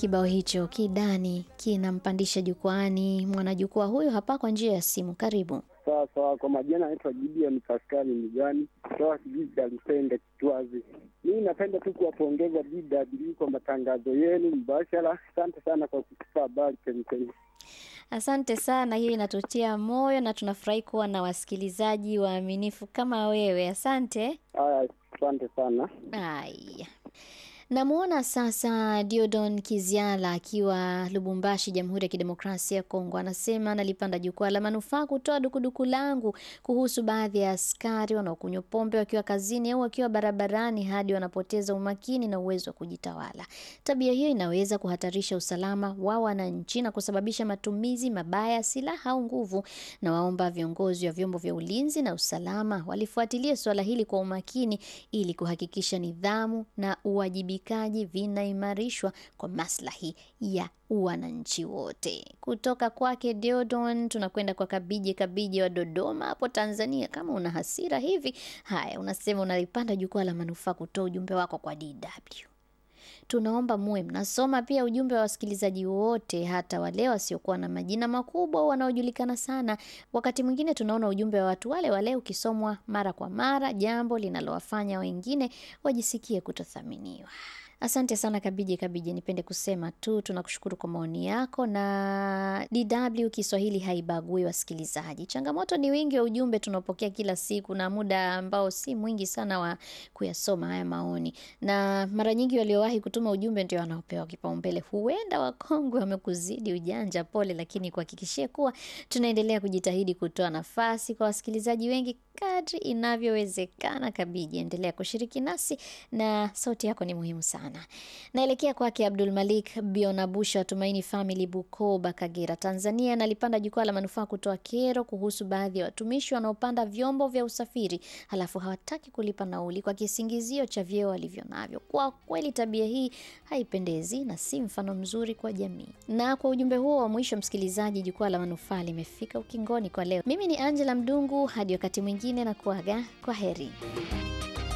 Kibao hicho kidani kinampandisha jukwaani mwanajukwaa huyo hapa kwa njia ya simu. Karibu. Sawa sawa, kwa majina naitwa Gideon Paskali Migani kutoka kijiji cha Lusende Kitwazi. Mimi napenda tu kuwapongeza DW kwa matangazo yenu mbashara. Asante sana kwa kutupa habari chemchemi. Asante sana, hiyo inatutia moyo na tunafurahi kuwa na wasikilizaji waaminifu kama wewe. Asante. Haya, asante sana. Haya, namwona sasa Diodon Kiziala akiwa Lubumbashi, Jamhuri ya Kidemokrasia ya Kongo. Anasema nalipanda jukwaa la manufaa kutoa dukuduku langu kuhusu baadhi ya askari wanaokunywa pombe wakiwa kazini au wakiwa barabarani hadi wanapoteza umakini na uwezo wa kujitawala. Tabia hiyo inaweza kuhatarisha usalama wa wananchi na kusababisha matumizi mabaya ya silaha au nguvu. Na waomba viongozi wa vyombo vya ulinzi na usalama walifuatilia suala hili kwa umakini ili kuhakikisha nidhamu na uwajibikaji vinaimarishwa kwa maslahi ya wananchi wote. Kutoka kwake Deodon tunakwenda kwa Kabije Kabije wa Dodoma hapo Tanzania. Kama una hasira hivi, haya, unasema unalipanda jukwaa la manufaa kutoa ujumbe wako kwa DW. Tunaomba muwe mnasoma pia ujumbe wa wasikilizaji wote, hata wale wasiokuwa na majina makubwa au wanaojulikana sana. Wakati mwingine tunaona ujumbe wa watu wale wale ukisomwa mara kwa mara, jambo linalowafanya wengine wajisikie kutothaminiwa. Asante sana Kabije Kabije, nipende kusema tu tunakushukuru kwa maoni yako, na DW Kiswahili haibagui wasikilizaji. Changamoto ni wingi wa ujumbe tunaopokea kila siku na muda ambao si mwingi sana wa kuyasoma haya maoni, na mara nyingi waliowahi kutuma ujumbe ndio wanaopewa kipaumbele. Huenda wakongwe wamekuzidi ujanja, pole, lakini kuhakikishia kuwa tunaendelea kujitahidi kutoa nafasi kwa wasikilizaji wengi kadri inavyowezekana. Kabiji, endelea kushiriki nasi na sauti yako ni muhimu sana. Naelekea kwake Abdul Malik Bionabusha wa Tumaini Family, Bukoba, Kagera, Tanzania. Nalipanda jukwaa la manufaa kutoa kero kuhusu baadhi ya watumishi wanaopanda vyombo vya usafiri halafu hawataki kulipa nauli kwa kisingizio cha vyeo walivyo navyo. Kwa kweli tabia hii haipendezi na si mfano mzuri kwa jamii. Na kwa ujumbe huo wa mwisho, msikilizaji, jukwaa la manufaa limefika ukingoni kwa leo. Mimi ni Angela Mdungu, hadi wakati mwingine na kuaga kwa heri.